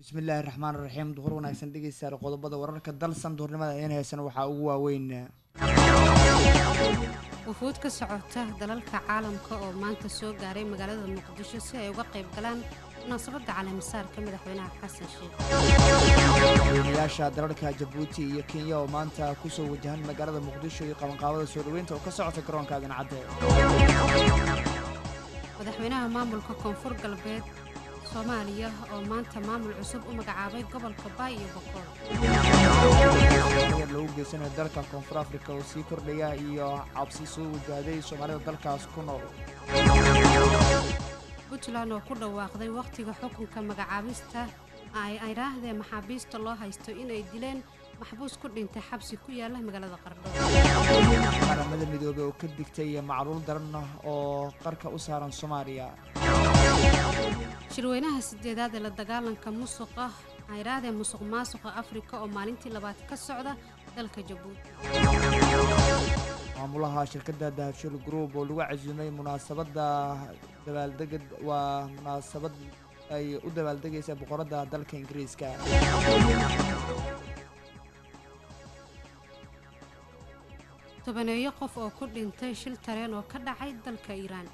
bismillaahi raxmaan raxiim duhur wanaagsan dhegeystayaal qodobada wararka dalsan duhurnimada een heesan waxaa ugu waaweyn wufuud ka socota dalalka caalamka oo maanta soo gaaray magaalada muqdisho si ay uga qayb galaan munaasabadda caleemisaarka madaxweynaha xasan sheekh madaxweynayaasha dalalka jabuuti iyo kenya oo maanta kusoo wajahan magaalada muqdisho iyo qabanqaabada soo dhaweynta oo ka socota garoonka adancadde madaxweynaha maamulka koonfur galbeed soomaaliya oo maanta maamul cusub u magacaabay gobolka baay iyo boqol yar lagu geysanayo dalka koonfur afrika oo sii kordhaya iyo cabsi soo wajahday soomaalida dalkaas ku nool puntland oo ku dhawaaqday wakhtiga xukunka magacaabista ay idhaahdee maxaabiista loo haysto inay dileen maxbuus ku dhintay xabsi ku yaala magaalada qardho qaramada midoobey oo ka digtay macluul daran oo qarka u saaran soomaaliya shirweynaha sideedaad ee la dagaalanka musuqa aydhaahdee musuq maasuqa afrika oo maalintii labaad ka socda dalka jabuuti maamulaha shirkadda dahabshil group oo lagu casuumay munaasabadda dabaaldega waa munaasabad ay u dabaaldegaysa boqoradda dalka ingiriiska tobaneeyo qof oo ku dhintay shil tareen oo ka dhacay dalka iiraan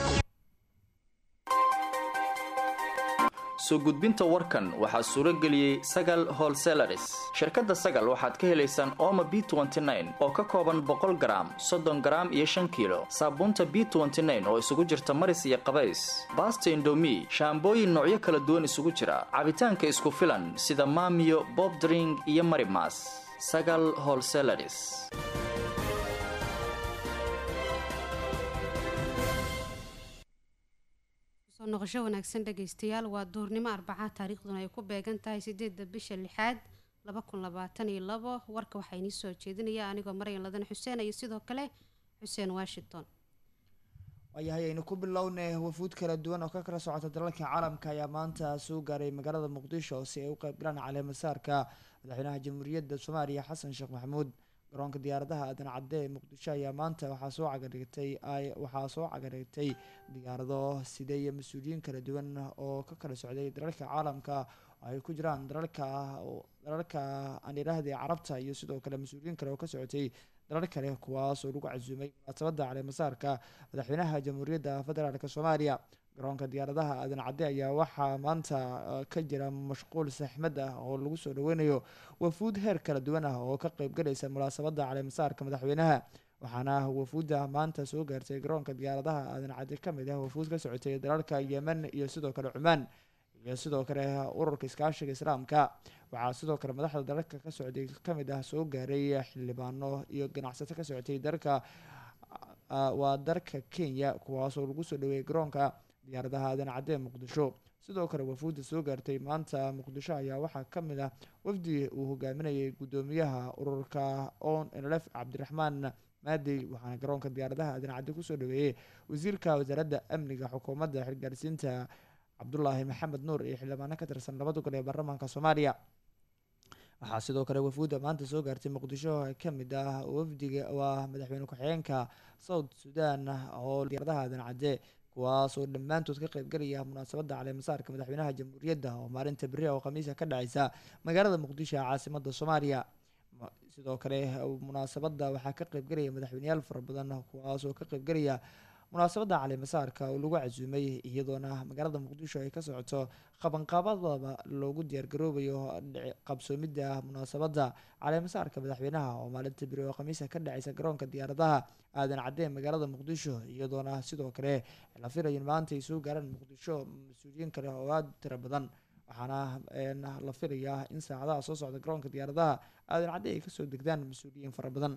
soo gudbinta warkan waxaa suuro geliyey sagal holselaris shirkadda sagal waxaad ka helaysaan ooma b oo ka kooban boqol garaam soddon garaam iyo shan kiilo saabuunta b oo isugu jirta maris iyo qabays baasta indomi shaambooyin noocyo kala duwan isugu jira cabitaanka isku filan sida maamiyo bobdring iyo marimas sagal holselaris soo noqosho wanaagsan dhegaystayaal waa duurnimo arbaca taariikhduna ay ku beegan tahay sideedda bisha lixaad laba kun labaatan iyo labo warka waxaa inii soo jeedinaya anigoo maryan ladan xuseen iyo sidoo kale xuseen washington waayahay aynu ku bilownay wafuud kala duwan oo ka kala socota dalalka caalamka ayaa maanta soo gaaray magaalada muqdisho si ay u qaybgalaan caleemasaarka madaxweynaha jamhuuriyadda soomaaliya xasan sheekh maxamuud garoonka diyaaradaha aadan cadde ee muqdisho ayaa maanta waxaa soo cagadhigtay waxaa soo cagadhigtay diyaarado siday mas-uuliyiin kala duwan oo ka kala socday dalalka caalamka ay ku jiraan dalalka dalalka aan idhaahdee carabta iyo sidoo kale mas-uuliyiin kale oo ka socotay dalal kale kuwaas oo lagu casuumay munaasabadda caleemasaarka madaxweynaha jamhuuriyadda federaalk soomaaliya garoonka diyaaradaha aadan cadde ayaa waxaa maanta ka jira mashquul saxmad ah oo lagu soo dhaweynayo wafuud heer kala duwan ah oo ka qeybgalaysa munaasabadda caleemasaarka madaxweynaha waxaana wafuudda maanta soo gaartay garoonka diyaaradaha aadan cadde ka mid ah wafuud ka socotay dalalka yemen iyo sidoo kale cumaan iyo sidoo kale ururka iskaashiga islaamka waxaa sidoo kale madaxda dalalka ka socday kamid ah soo gaaray xildhibaano iyo ganacsato ka socotay dalka waa dalka kenya kuwaasoo lagu soo dhaweeyay garoonka diyaaradaha aadan cadde muqdisho sidoo kale wafuudda soo gaartay maanta muqdisho ayaa waxaa ka mid ah wafdi uu hogaaminayay guddoomiyaha ururka on nlf cabdiraxmaan maadey waxaana garoonka diyaaradaha aadan cadde kusoo dhaweeyey wasiirka wasaaradda amniga xukuumadda xilgaarsiinta cabdulaahi maxamed nuur iyo xildhibaano ka tirsan labada gol ee baarlamaanka soomaaliya waxaa sidoo kale wafuudda maanta soo gaartay muqdisho ka mid ah wafdiga waa madaxweyne ku-xigeenka south sudan oo diyaaradaha aadan cadde kuwaas oo dhammaantood ka qeybgalaya munaasabadda caleemasaarka madaxweynaha jamhuuriyadda oo maalinta beri oo khamiisa ka dhaceysa magaalada muqdisho ee caasimada soomaaliya sidoo kale munaasabadda waxaa ka qeybgalaya madaxweyneyaal fara badan kuwaas oo ka qeybgalaya munaasabadda caleemasaarka oo lagu casuumay iyadoona magaalada muqdisho ay ka socoto qabanqaabadaba loogu diyaargaroobayo qabsoomidda munaasabadda caleemasaarka madaxweynaha oo maalinta beri oo khamiisa ka dhaceysa garoonka diyaaradaha aadan cadde magaalada muqdisho iyadoona sidoo kale la filayin maanta ay soo gaaraan muqdisho mas-uuliyiin kale oo aada tiro badan waxaana la filayaa in saacadaha soo socda garoonka diyaaradaha aadan cadde ay kasoo degdaan mas-uuliyiin fara badan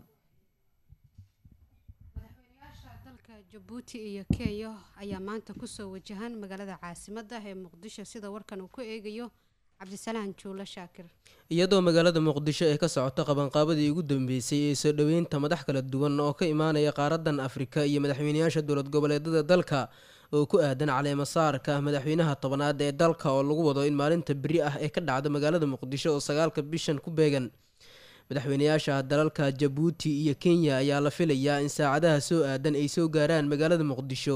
dalka jabuuti iyo kenya ayaa maanta kusoo wajahan magaalada caasimadda ee muqdisho sida warkan uu ku eegayo cabdisalaan juulo shaakir iyadoo magaalada muqdisho ay ka socoto qabanqaabadii ugu dambeysay ee soo dhoweynta madax kala duwan oo ka imaanaya qaaradan afrika iyo madaxweynayaasha dowlad goboleedada dalka oo ku aadan caleemasaarka madaxweynaha tobanaad ee dalka oo lagu wado in maalinta beri ah ee ka dhacdo magaalada muqdisho oo sagaalka bishan ku beegan madaxweynayaasha dalalka jabuuti iyo kenya ayaa la filayaa in saacadaha soo aadan ay soo gaaraan magaalada muqdisho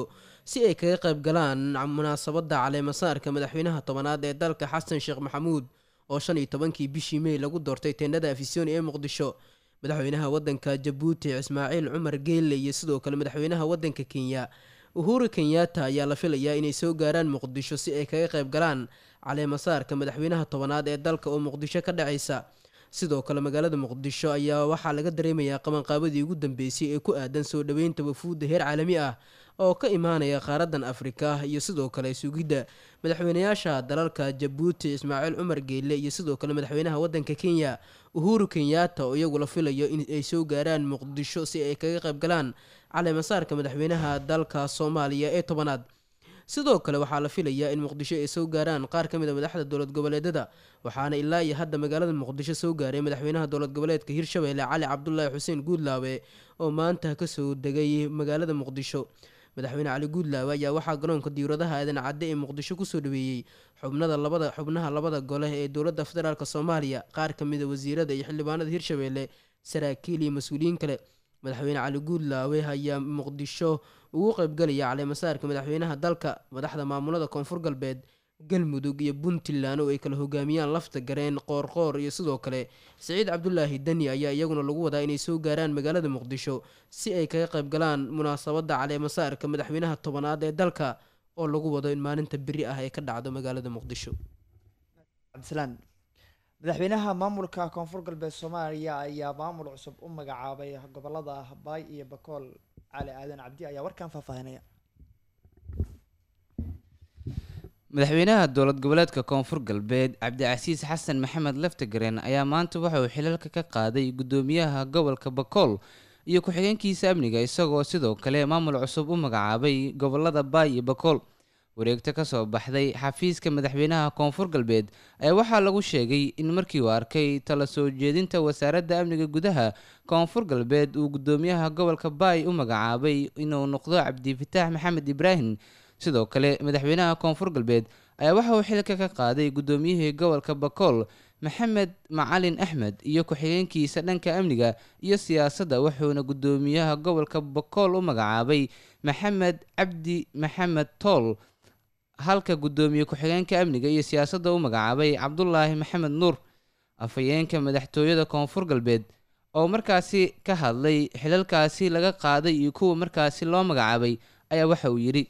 si ay kaga qayb galaan munaasabadda caleemasaarka madaxweynaha tobanaad ee dalka xasan sheekh maxamuud oo shan iyo tobankii bishii mey lagu doortay teendhada afisoni ee muqdisho madaxweynaha wadanka jabuuti ismaaciil cumar geelle iyo sidoo kale madaxweynaha wadanka kenya uhuru kenyatta ayaa la filayaa inay soo gaaraan muqdisho si ay kaga qayb galaan caleemasaarka madaxweynaha tobanaad ee dalka oo muqdisho ka dhacaysa sidoo kale magaalada muqdisho ayaa waxaa laga dareemayaa qabanqaabadii ugu dambeysay ee ku aadan soo dhoweynta wafuudda heer caalami ah oo ka imaanaya qaaradan afrika iyo sidoo kale sugidda madaxweynayaasha dalalka jabuuti ismaaciil cumar geelle iyo sidoo kale madaxweynaha wadanka kenya uhuru kenyatta oo iyagu la filayo in ay soo gaaraan muqdisho si ay kaga qayb galaan caleemasaarka madaxweynaha dalka soomaaliya ee tobanaad sidoo kale waxaa la filayaa in muqdisho ay soo gaaraan qaar ka mid a madaxda dowlad goboleedyada waxaana ilaa iyo hadda magaalada muqdisho soo gaaray madaxweynaha dowlad goboleedka hirshabelle cali cabdulaahi xuseen guudlaawe oo maanta kasoo degay magaalada muqdisho madaxweyne cali guudlaawe ayaa waxaa garoonka diiradaha aadan cadde ee muqdisho kusoo dhaweeyey xubnada labada xubnaha labada gole ee dowladda federaalk soomaaliya qaar ka mid a wasiirada iyo xildhibaanada hirshabelle saraakiil iyo mas-uuliyiin kale madaxweyne cali guudlaawe ayaa muqdisho ugu qaybgalaya caleemasaarka madaxweynaha dalka madaxda maamulada koonfur galbeed galmudug iyo puntland oo ay kala hogaamiyaan lafta gareen qoorqoor iyo sidoo kale siciid cabdulaahi deni ayaa iyaguna lagu wadaa inay soo gaaraan magaalada muqdisho si ay kaga qayb galaan munaasabadda caleemasaarka madaxweynaha tobanaad ee dalka oo lagu wado in maalinta beri ah ay ka dhacdo magaalada muqdisho cabdisalaan madaxweynaha maamulka koonfur galbeed soomaaliya ayaa maamul cusub u magacaabay gobolada baay iyo bakool cali aadan cabdi ayaa warkan faahfaahinaya madaxweynaha dowlad goboleedka koonfur galbeed cabdicasiis xasan maxamed laftagareen ayaa maanta waxa uu xilalka ka qaaday guddoomiyaha gobolka bakool iyo ku-xigeenkiisa amniga isagoo sidoo kale maamul cusub u magacaabay gobolada baay iyo bakool wareegto kasoo baxday xafiiska madaxweynaha koonfur galbeed ayaa waxaa lagu sheegay in markii uu arkay tala soo jeedinta wasaaradda amniga gudaha koonfur galbeed uu guddoomiyaha gobolka baay u magacaabay inuu noqdo cabdifataax maxamed ibraahim sidoo kale madaxweynaha koonfur galbeed ayaa waxa uu xilka ka qaaday guddoomiyihii gobolka bakool maxamed macalin axmed iyo ku-xigeenkiisa dhanka amniga iyo siyaasadda wuxuuna guddoomiyaha gobolka bakool u magacaabay maxamed cabdi maxamed tool halka guddoomiye ku-xigeenka amniga iyo siyaasadda u magacaabay cabdulaahi maxamed nuur afhayeenka madaxtooyada koonfur galbeed oo markaasi ka hadlay xilalkaasi laga qaaday iyo kuwa markaasi loo magacaabay ayaa waxa uu yidhi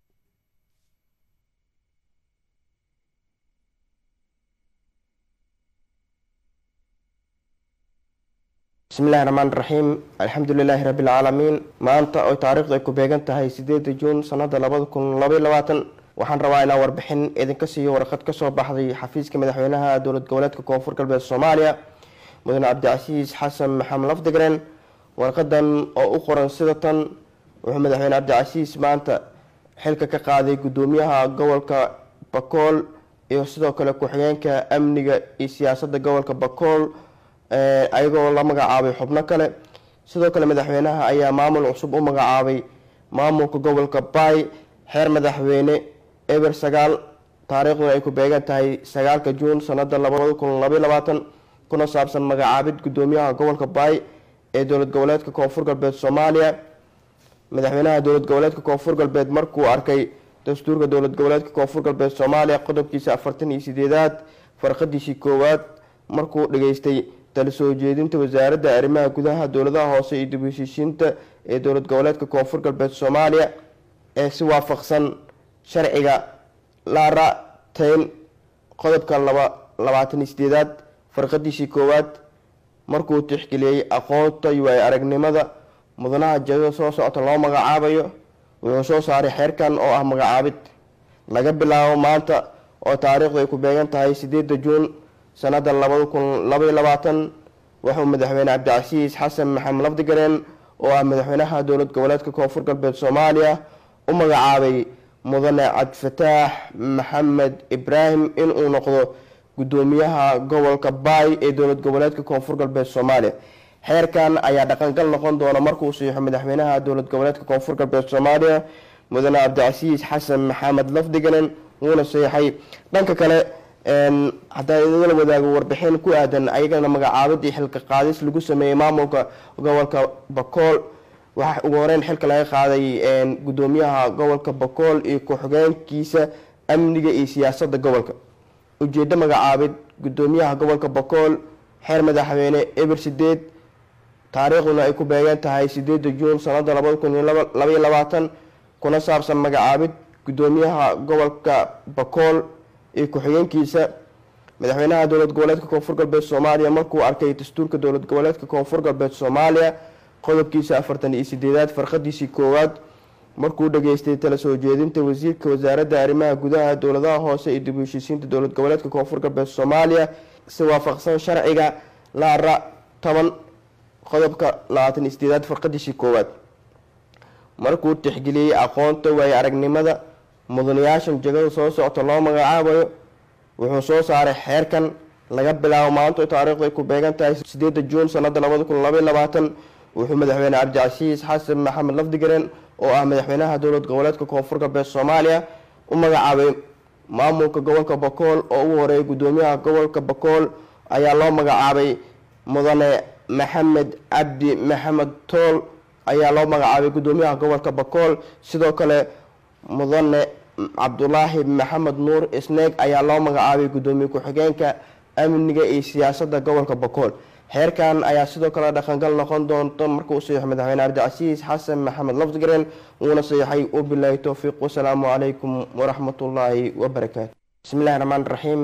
bismillahi raxmaan raxiim alxamdu lilaahi rabbi alcaalamiin maanta oy taariikhdu ay ku beegan tahay sideeda juun sanada labada kun labaiy labaatan waxaan rabaa inaan warbixin idinka siiyo warqad kasoo baxday xafiiska madaxweynaha dowlad goboleedka koonfur galbeed soomaaliya mudane cabdicasiis xasan maxamed lafdigren warqadan oo u qoran sida tan wuxuu madaxweyne cabdicasiis maanta xilka ka qaaday guddoomiyaha gobolka bakool iyo sidoo kale ku-xigeenka amniga iyo siyaasadda gobolka bakool ayagoo la magacaabay xubno kale sidoo kale madaxweynaha ayaa maamul cusub u magacaabay maamulka gobolka baay xeer madaxweyne eber sagaal taariikhduna ay ku beegan tahay sagaalka juun sanada labada kun labaiy labaatan kuna saabsan magacaabid guddoomiyaha gobolka baay ee dowlad goboleedka koonfur galbeed soomaaliya madaxweynaha dowlad goboleedka koonfur galbeed markuu arkay dastuurka dowlad goboleedka koonfur galbeed soomaaliya qodobkiisa afartan iyo sideedaad farqadiisii koowaad markuu dhageystay tala soo jeedinta wasaaradda arrimaha gudaha dowladaha hoose iyo dib heshiishiinta ee dowlad goboleedka koonfur galbeed soomaaliya ee si waafaqsan sharciga laara tayn qodobka laba labaatan iyo sideedaad farqadiisii koowaad markuu tixgeliyey aqoonta iyo waay aragnimada mudanaha jadada soo socota loo magacaabayo wuxuu soo saaray xeerkan oo ah magacaabid laga bilaabo maanta oo taariikhdu ay ku beegan tahay sideeda juun sanada labada kun labaiy labaatan wuxuu madaxweyne cabdicasiis xasan maxamed lafdigareen oo ah madaxweynaha dowlad goboleedka koonfur galbeed soomaaliya u magacaabay mudane cabdifataax maxamed ibraahim inuu noqdo guddoomiyaha gobolka baay ee dowlad goboleedka koonfur galbeed soomaaliya xeerkan ayaa dhaqangal noqon doona markuu siixo madaxweynaha dowlad goboleedka koonfur galbeed soomaaliya mudane cabdicasiis xasan maxamed lafdigaren wuuna seexay dhanka kale haddaan idinla wadaago warbixin ku aadan ayagana magacaabadii xilka qaadis lagu sameeyey maamulka gobolka bakool waxaa ugu horeyn xilka laga qaaday gudoomiyaha gobolka bakool iyo ku-xigeenkiisa amniga iyo siyaasadda gobolka ujeeddo magacaabid gudoomiyaha gobolka bakool xeer madaxweyne eber sideed taariikhduna ay ku beegan tahay sideeda juun sanada labada kun iyo labaiyo labaatan kuna saabsan magacaabid gudoomiyaha gobolka bakool iyo ku-xigeenkiisa madaxweynaha dowlad goboleedka koonfur galbeed soomaaliya markuu arkay dastuurka dowlad goboleedka koonfur galbeed soomaaliya qodobkiisa afartan iyo sideedaad farqadiisii koowaad markuu dhageystay tala soo jeedinta wasiirka wasaaradda arrimaha gudaha dowladaha hoose iyo dib u heshiisiinta dowlad goboleedka koonfur galbeed soomaaliya si waafaqsan sharciga laara toban qodobka labaatan iyo sideedaad farqadiisii koowaad markuu tixgeliyey aqoonta waayo aragnimada mudanayaashan jegada soo socota loo magacaabayo wuxuu soo saaray xeerkan laga bilaabo maanta taariikhdu ay ku beegan tahay sideeda juun sanada labada kun labaiy labaatan wuxuu madaxweyne cabdicasiis xasan maxamed lafdigaren oo ah madaxweynaha dowlad goboleedka koonfur galbeed soomaaliya u magacaabay maamulka gobolka bakool oo ugu horeeyay gudoomiyaha gobolka bakool ayaa loo magacaabay mudane maxamed cabdi maxamed tool ayaa loo magacaabay gudoomiyaha gobolka bakool sidoo kale mudane cabdulaahi maxamed nuur isneeg ayaa loo magacaabay gudoomiye ku-xigeenka amniga iyo siyaasadda gobolka bakool xeerkan ayaa sidoo kale dhaqangal noqon doonta markuu saxiixo madaxweyne cabdicasiis xasan maxamed lafdigaren uuna saxiixay wabilaahi towfiiq wasalaamu calaykum waraxmatullaahi wabarakaatu bismillahi raxmaan raxiim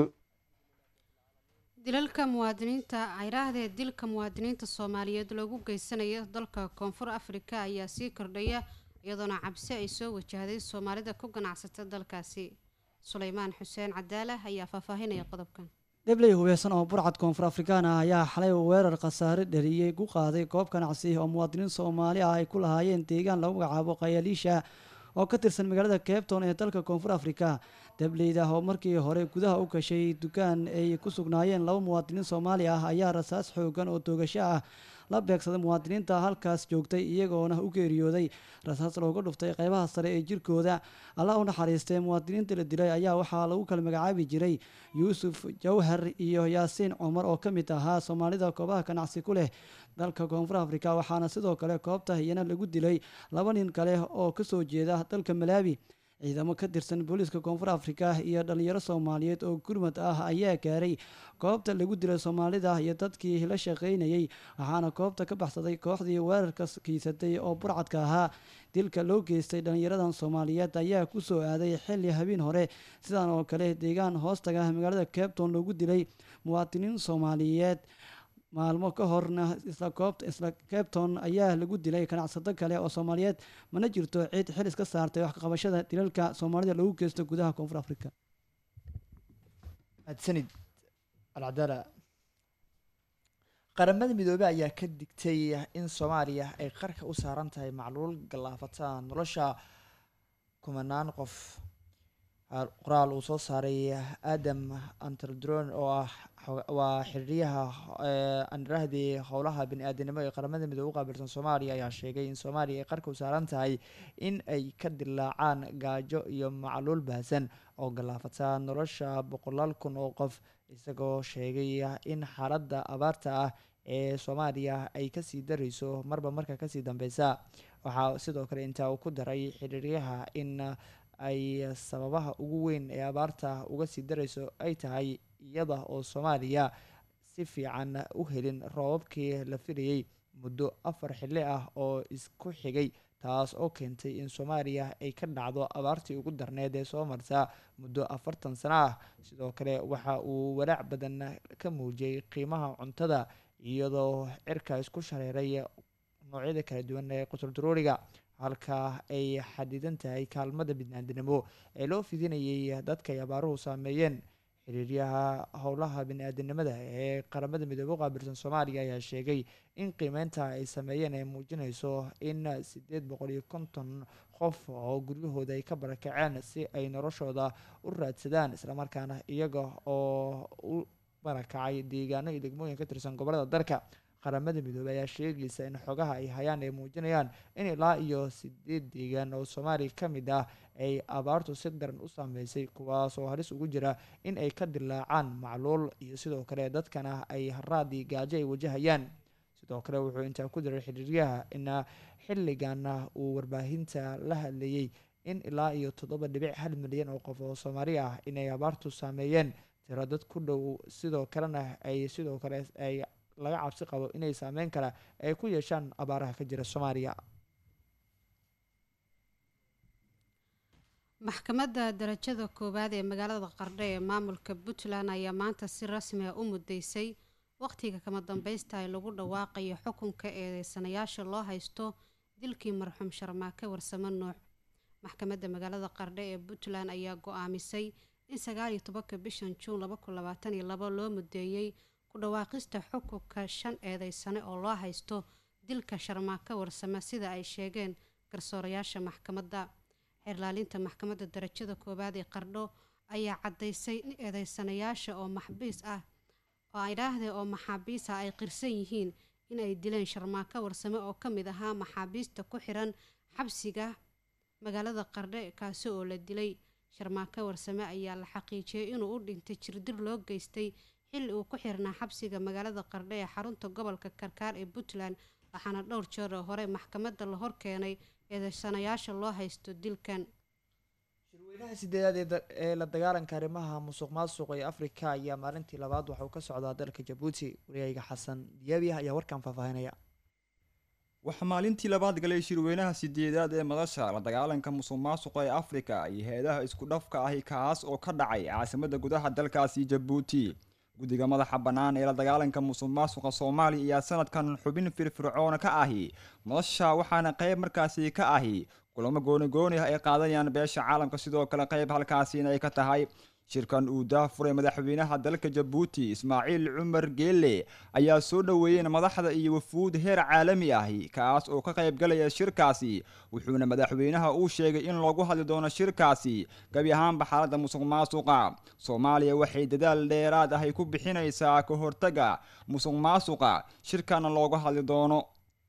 dilalka muwaadiniinta cayraahda ee dilka muwaadiniinta soomaaliyeed loogu geysanayo dalka koonfur afrika ayaa sii kordhaya iyadoona cabsi ay soo wajahday soomaalida ku ganacsata dalkaasi suleymaan xuseen cadaala ayaa faahfaahinaya qodobkan debley hubeysan oo burcad koonfur afrikaan ah ayaa xalay weerar khasaare dhaliyey ku qaaday goob ganacsi oo muwaadiniin soomaali ah ay ku lahaayeen deegaan lagu magacaabo khayaaliisha oo ka tirsan magaalada cabton ee dalka koonfur afrika dableyda oo markii hore gudaha u gashay dukaan ay ku sugnaayeen laba muwaadiniin soomaali ah ayaa rasaas xoogan oo toogasho ah la beegsaday muwaadiniinta halkaas joogtay iyagoona u geeriyooday rasaas looga dhuftay qeybaha sare ee jirkooda alla u naxariistay muwaadiniinta la dilay ayaa waxaa lagu kala magacaabi jiray yuusuf jawhar iyo yaasiin cumar oo ka mid ahaa soomaalida koobaha ganacsi ku leh dalka koonfur afrika waxaana sidoo kale koobta iyana lagu dilay laba nin kale oo kasoo jeeda dalka malaawi ciidamo ka tirsan booliiska koonfur afrika iyo dhalinyaro soomaaliyeed oo gurmad ah ayaa gaaray goobta lagu dilay soomaalida iyo dadkii la shaqeynayay waxaana koobta ka baxsaday kooxdii weerarka kiisatay oo burcadka ahaa dilka loo geystay dhalinyaradan soomaaliyeed ayaa kusoo aaday xili habeen hore sidan oo kale deegaan hoostaga magaalada cabton loogu dilay muwaadiniin soomaaliyeed maalmo ka horna isla koobta isla cabton ayaa lagu dilay ganacsato kale oo soomaaliyeed mana jirto cid xil iska saartay wax kaqabashada dilalka soomaalida lagu geysto gudaha koonfur afrika mahadsanid alcadaala qaramada midoobey ayaa ka digtay in soomaaliya ay qarka u saaran tahay macluul gallaafata nolosha kumanaan qof qoraal uu soo saaray adam anterdron oo ah waa xiriiryaha andrahdii howlaha bani-aadanimo ee qaramada midoobe u qaabilsan soomaaliya ayaa sheegay in soomaaliya ay qarka u saaran tahay in ay ka dilaacaan gaajo iyo macluul baahsan oo gallaafata nolosha boqolaal kun oo qof isagoo sheegay in xaaladda abaarta ah ee soomaaliya ay kasii darayso marba marka kasii dambeysa waxaa sidoo kale intaa uu ku daray xiriiryaha in ay sababaha ugu weyn ee abaarta uga sii darayso ay tahay iyada oo soomaaliya si fiican u helin roobabkii la filayay muddo afar xilli ah oo isku xigay taas oo keentay in soomaaliya ay ka dhacdo abaartii ugu darneed ee soo marta muddo afartan sano ah sidoo kale waxa uu walaac badan ka muujiyey qiimaha cuntada iyadoo cirka isku shareeray noocyada kala duwan ee quturduruuriga halka ay xadidan tahay kaalmada bini-aadinimo ee loo fidinayay dadka ay abaaruhu saameeyeen xiriiryaha howlaha bini-aadinimada ee qaramada midoobe u qaabilsan soomaaliya ayaa sheegay in qiimeynta ay sameeyeen ay muujinayso in sideed boqol iyo konton qof oo guryahooda ay ka barakaceen si ay noloshooda u raadsadaan islamarkaana iyaga oo u barakacay deegaano iyo degmooyin ka tirsan gobolada dalka qaramada midoobey ayaa sheegaysa in xogaha ay hayaan ay muujinayaan in ilaa iyo sideed deegaan oo soomaaliya ka mid ah ay abaartu si daran u saameysay kuwaas oo halis ugu jira in ay ka dilaacaan macluul iyo sidoo kale dadkana ay haraadii gaajo ay wajahayaan sidoo kale wuxuu intaa ku diray xiriiryaha in xilligana uu warbaahinta la hadlayey in ilaa iyo toddoba dhibic hal milyan oo qof oo soomaali ah inay abaartu saameeyeen tiro dad ku dhow sidoo kalena ay sidoo kale ay laga cabsi qabo inay saameyn kale ay ku yeeshaan abaaraha ka jira soomaaliya maxkamadda darajada koowaad ee magaalada qardho ee maamulka puntland ayaa maanta si rasmi ah u mudeysay waqtiga kama dambaysta ay lagu dhawaaqayo xukunka eedeysanayaasha loo haysto dilkii marxuum sharmaake warsamo nuux maxkamadda magaalada qardho ee puntland ayaa go-aamisay in sagaaliyo tobanka bishan juun laba kun labaatan iyo labo loo mudeeyey ku dhawaaqista xukunka shan eedeysane oo loo haysto dilka sharmaake warsame sida ay sheegeen garsoorayaasha maxkamadda xeerlaalinta maxkamadda darajada koowaad ee qardho ayaa caddaysay in eedeysanayaasha oo maxbiis ah oo idhaahdee oo maxaabiis ah ay qirsan yihiin in ay dileen sharmaako warsame oo ka mid ahaa maxaabiista ku xiran xabsiga magaalada qardhe kaasi oo la dilay sharmaako warsame ayaa la xaqiijiyey inuu u dhintay jirdir loo geystay xilli uu ku xirnaa xabsiga magaalada qardhe ee xarunta gobolka karkaar ee puntland waxaana dhowr jeer oo hore maxkamadda la horkeenay eedeysanayaasha loo haysto dilkan shirweynaha sideedaad ee la dagaalanka arrimaha musuq maasuqa ee afrika ayaa maalintii labaad waxa uu ka socdaa dalka jabuuti waryayga xasan diyaabi ah ayaa warkan faahfaahinaya waxaa maalintii labaad galay shirweynaha sideedaad ee madasha la dagaalanka musuq maasuqa ee afrika iyo hay-adaha isku dhafka ahi kaas oo ka dhacay caasimada gudaha dalkaasi jabuuti guddiga madaxa bannaan ee la dagaalanka musuq maasuqa soomaaliya ayaa sanadkan xubin firfircoona ka ahi madasha waxaana qayb markaasi ka ahi kulamo goonigooni ah ay qaadanayaan beesha caalamka sidoo kale qayb halkaasina ay ka tahay shirkan uu daafuray madaxweynaha dalka jabuuti ismaaciil cumar geelle ayaa soo dhoweeyeen madaxda iyo wafuud heer caalami ahi kaas oo ka qayb galaya shirkaasi wuxuuna madaxweynaha uu sheegay in loogu hadli doono shirkaasi gabi ahaanba xaaladda musuq maasuqa soomaaliya waxay dadaal dheeraad ahay ku bixinaysaa ka hortaga musuq maasuqa shirkana looga hadli doono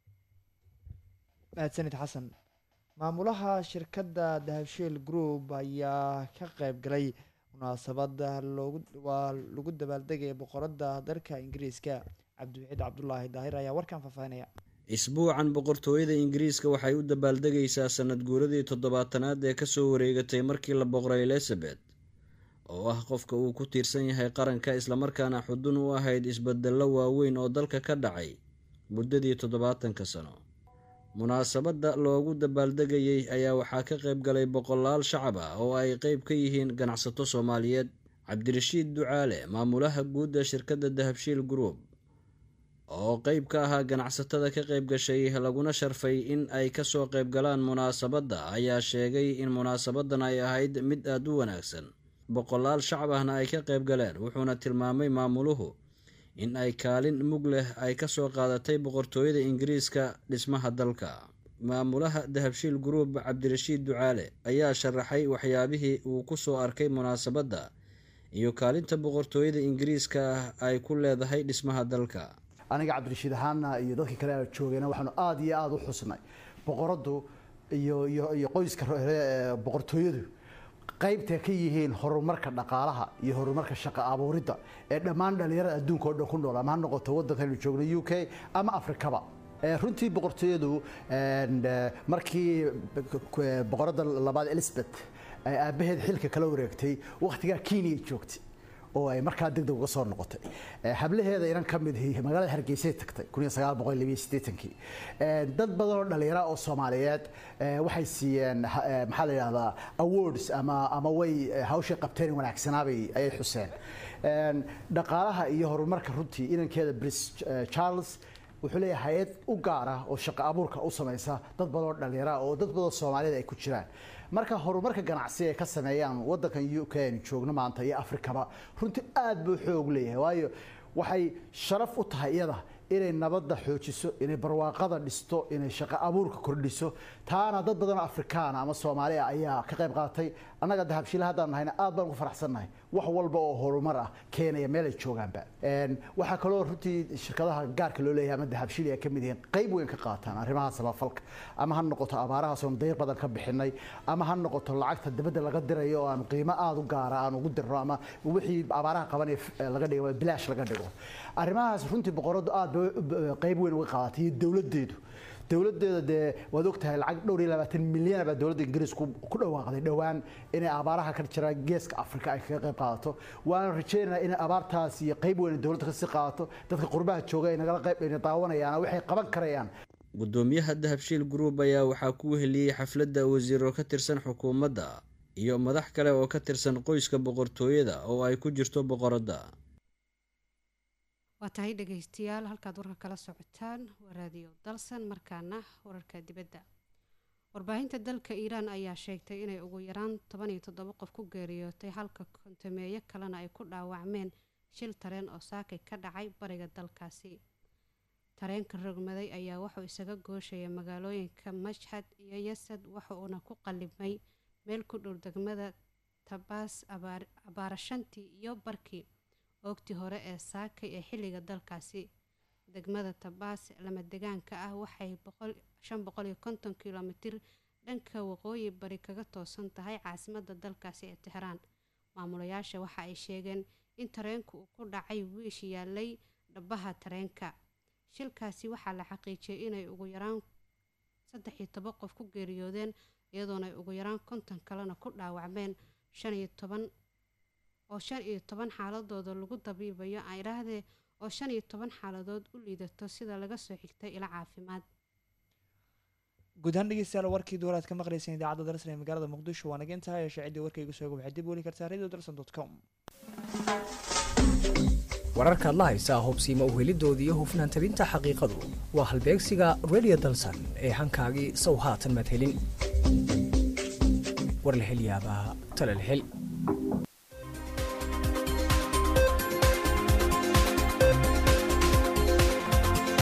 mahadsanid xasan maamulaha shirkadda dahabshiil group ayaa ka qayb galay munaasabada loogu waa lagu dabaaldegaya boqorada dalka ingiriiska cabdiwaxiid cabdulaahi daahir ayaa warkan faahfaahinaya isbuucan boqortooyada ingiriiska waxay u dabaaldegaysaa sanad guuradii toddobaatanaad ee kasoo wareegatay markii la boqoray elizabeth oo ah qofka uu ku tiirsan yahay qaranka islamarkaana xudun u ahayd isbedello waaweyn oo dalka ka dhacay muddadii toddobaatanka sano munaasabadda loogu dabaaldegayey ayaa waxaa ka qayb galay boqolaal shacab ah oo ay qeyb ka yihiin ganacsato soomaaliyeed cabdirashiid ducaale maamulaha guud ee shirkadda dahabshiil group oo qeyb ka ahaa ganacsatada ka qayb gashay laguna sharfay in ay kasoo qayb galaan munaasabadda ayaa sheegay in munaasabadan ay ahayd mid aada u wanaagsan boqolaal shacab ahna ay ka qayb galeen wuxuuna tilmaamay maamuluhu in ay kaalin mug leh ay kasoo qaadatay boqortooyada ingiriiska dhismaha dalka maamulaha dahabshiil group cabdirashiid ducaale ayaa sharaxay waxyaabihii uu kusoo arkay munaasabadda iyo kaalinta boqortooyada ingiriiska ay ku leedahay dhismaha dalka aniga cabdirashiid ahaana iyo dadkii kale a joogayna waxaanu aada iyo aada u xusnay boqoradu iyo iyo iyo qoyska boqortooyadu qaybtay ka yihiin horumarka dhaqaalaha iyo horumarka shaqo abuuridda ee dhammaan dhallinyarada adduunka oo dhan ku nool ama ha noqoto waddankaynu joogno u k ama afrikaba runtii boqortooyadu markii boqoradda labaad elizabeth ay aabbaheed xilka kala wareegtay wakhtigaa kenya joogtay oo ay markaa degdeg uga soo noqotay hablaheeda inan ka mid magaalada hargeysay tagtay kii dad badan oo dhallinyara oo soomaaliyeed waxay siiyeen maxaa la yidhahdaa awards ama ama way hawshay qabteen wanaagsanaabay ayay xuseen dhaqaalaha iyo horumarka runtii inankeeda bris charles wuxuu leeyahay hay-ad u gaar ah oo shaqo abuurka u samaysa dad badan oo dhallinyara oo dad badan soomaaliyed ay ku jiraan marka horumarka ganacsi ay ka sameeyaan waddankan u k aynu joogno maanta iyo afrikaba runtii aad buu xoog leeyahay waayo waxay sharaf u tahay iyada inay nabadda xoojiso inay barwaaqada dhisto inay shaqo abuurka kordhiso taana dad badan oo afrikaana ama soomaaliya ayaa ka qayb qaatay annaga dahabshiila haddaan nahayna aad baan ugu faraxsannahay wax walba oo horumar ah keenaya meel ay joogaanba waxaa kaloo runtii shirkadaha gaarka loo leeyahay ama dahabshiil ay ka mid yihiin qayb weyn ka qaataan arrimaha samafalka ama ha noqoto abaarahaas oon dayr badan ka bixinay ama ha noqoto lacagta dibadda laga dirayo oo aan qiimo aada u gaara aan ugu dirno ama wixii abaaraha qabanaya laga dhigo bilaash laga dhigo arrimahaas runtii boqoradu aad bay qayb weyn uga qaadatay iyo dowladdeedu dowladeeda dee waad ogtahay lacag dhowr iyo labaatan milyan baa dowladda ingiriisku ku dhawaaqday dhowaan inay abaaraha ka jira geeska afrika ay kaga qayb qaadato waana rajeynaynaa inay abaartaas iyo qayb weyn dowladda kasii qaadato dadka qurbaha jooga ay nagala qayb ayna daawanayaan waxay qaban karayaan gudoomiyaha dahabshiil group ayaa waxaa ku weheliyey xafladda wasiiro ka tirsan xukuumadda iyo madax kale oo ka tirsan qoyska boqortooyada oo ay ku jirto boqoradda waa tahay dhegaystayaal halkaad warka kala socotaan waa raadiyo dalsan markaana wararka dibadda warbaahinta dalka iiraan ayaa sheegtay inay ugu yaraan toban iyo toddoba qof ku geeriyootay halka kontameeyo kalena ay ku dhaawacmeen shil tareen oo saakay ka dhacay bariga dalkaasi tareenka rogmaday ayaa wuxuu isaga gooshaya magaalooyinka mashhad iyo yasad waxa uuna ku qalibmay meel ku dhow degmada tabaas abaarashantii iyo barkii oogtii hore ee saakay ee xilliga dalkaasi degmada tabaas lama degaanka ah waxay shan boqol iyo konton kilomitir dhanka waqooyi bari kaga toosan tahay caasimadda dalkaasi ee tixraan maamulayaasha waxa ay sheegeen in tareenku uu ku dhacay wiish yaalay dhabaha tareenka shilkaasi waxaa la xaqiijiyay inay ugu yaraan saddex iyo toban qof ku geeriyoodeen iyadoona ay ugu yaraan konton kalena ku dhaawacmeen shan iyo toban oo shan iyo toban xaaladooda lagu dabiibayo aydhaahdee oo shan iyo toban xaaladood u liidato sida laga soo xigtay ilo caafimaad guud ahaan dhegeystayaal warkii duwaraad ka maqlayseen idaacadda darsan ee magaalada muqdisho waa naga intahay ee shaaciddii warkaygu sooga waxaad dib weli kartaa radio darsan dot com wararkaad la haysaa hubsiima uhelidooda iyo hufnaan tabinta xaqiiqadu waa halbeegsiga radio dalsan ee hankaagii sow haatan madhelin war la hel yaabaa tala la hel